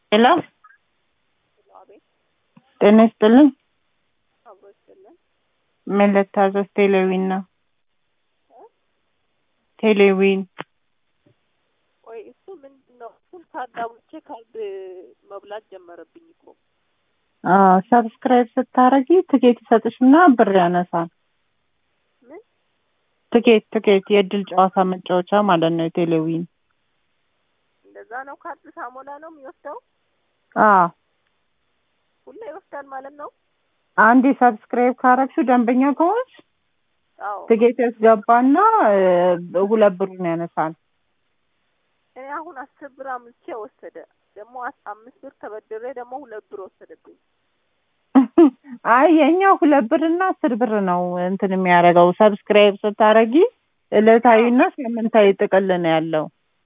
ሄሎ አቤት ጤና ይስጥልኝ። አብሮ ይስጥልን። ምን ልታዘዝ? ቴሌዊን ነው። ቴሌዊን ቆይ እሱ ምንድን ነው? እሱን ካዳውቼ ካርድ መብላት ጀመረብኝ እኮ። ሰብስክራይብ ስታረጊ ትኬት ይሰጥሽና ብር ያነሳል። ምን ትኬት ትኬት የእድል ጨዋታ መጫወቻ ማለት ነው። የቴሌዊን እንደዛ ነው? ካርድ ሳሞላ ነው የሚወስደው? አዎ ሁላ ይወስዳል ማለት ነው? አንዴ ሰብስክራይብ ካረግሽው ደንበኛ ከሆንሽ አዎ ትኬት ያስገባና እ ሁለት ብሩን ያነሳል። እኔ አሁን አስር ብር አምልቼ ወሰደ። ደግሞ አስ- አምስት ብር ተበድሬ ደግሞ ሁለት ብር ወሰደብኝ። አይ የኛው ሁለት ብር እና አስር ብር ነው እንትን የሚያደርገው ሰብስክራይብ ስታረጊ ዕለታዊና ሳምንታዊ ጥቅል ነው ያለው።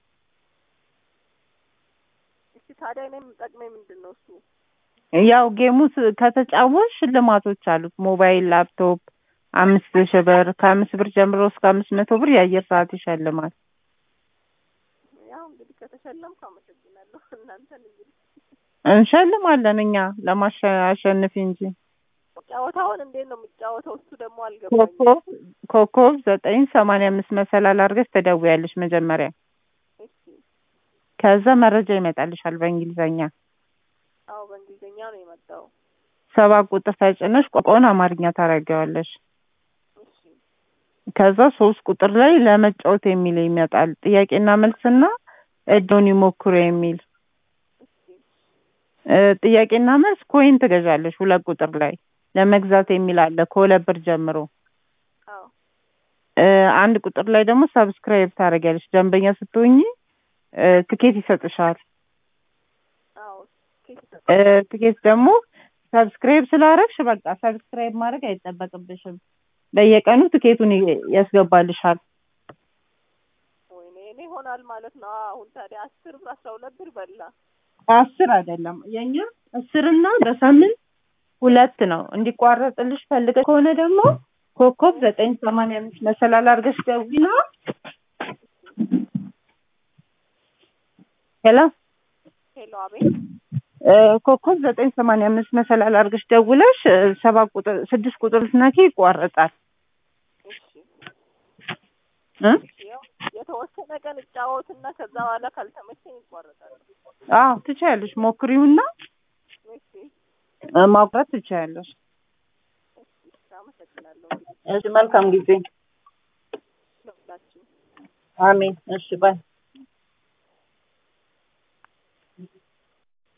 እሺ ታዲያ እኔ የምጠቅመኝ ምንድን ነው እሱ? ያው ጌሙ ስ- ከተጫወትሽ ሽልማቶች አሉት። ሞባይል፣ ላፕቶፕ አምስት ሺህ ብር ከአምስት ብር ጀምሮ እስከ አምስት መቶ ብር የአየር ሰዓት ይሸልማል። ያው እንግዲህ ከተሸለምኩ አመሰግናለሁ። እናንተን እንግዲህ እንሸልማለን እኛ ለማሸነፍ እንጂ። ጨዋታውን እንዴት ነው የሚጫወተው? እሱ ደግሞ አልገባኝም። ኮከብ ኮከብ ዘጠኝ ሰማንያ አምስት መሰላል አድርገሽ ትደውያለሽ መጀመሪያ። እሺ ከዛ መረጃ ይመጣልሻል በእንግሊዘኛ። አዎ በእንግሊዝኛ ነው የመጣው። ሰባት ቁጥር ተጭነሽ ቋንቋውን አማርኛ ታደርጊዋለሽ። እሺ ከዛ ሶስት ቁጥር ላይ ለመጫወት የሚል ይመጣል። ጥያቄና መልስና እድሉን ይሞክሩ የሚል እሺ እ ጥያቄና መልስ ኮይን ትገዣለሽ። ሁለት ቁጥር ላይ ለመግዛት የሚል አለ ከሁለት ብር ጀምሮ። አዎ እ አንድ ቁጥር ላይ ደግሞ ሰብስክራይብ ታደርጊያለሽ። ደንበኛ ስትሆኚ እ ትኬት ይሰጥሻል። አዎ ኬክ እ ትኬት ደግሞ ሰብስክራይብ ስላደረግሽ በቃ ሰብስክራይብ ማድረግ አይጠበቅብሽም። በየቀኑ ትኬቱን ይ- ያስገባልሻል። ወይኔ እኔ ይሆናል ማለት ነው። አሁን ታዲያ አስር ብር አስራ ሁለት ብር በላ። አስር አይደለም የኛ አስርና በሳምንት ሁለት ነው። እንዲቋረጥልሽ ፈልገሽ ከሆነ ደግሞ ኮከብ ዘጠኝ ሰማንያ አምስት መሰላል አድርገሽ ደውይና ሄሎ ሄሎ አቤት እ ኮከብ ዘጠኝ ሰማንያ አምስት መሰላል አድርገሽ ደውለሽ እ ሰባት ቁጥር ስድስት ቁጥር ስትነኪ ይቋረጣል እሺ እ ያው የተወሰነ ቀን እጫወትና ከዛ በኋላ ካልተመቸኝ ይቋረጣል። አዎ ትችያለሽ። ሞክሪውና እሺ እ ማቁረጥ ትችያለሽ። እሺ አመሰግናለሁ እንግዲህ እሺ መልካም ጊዜ። ለሁላችሁ። አሜን። እሺ ባይ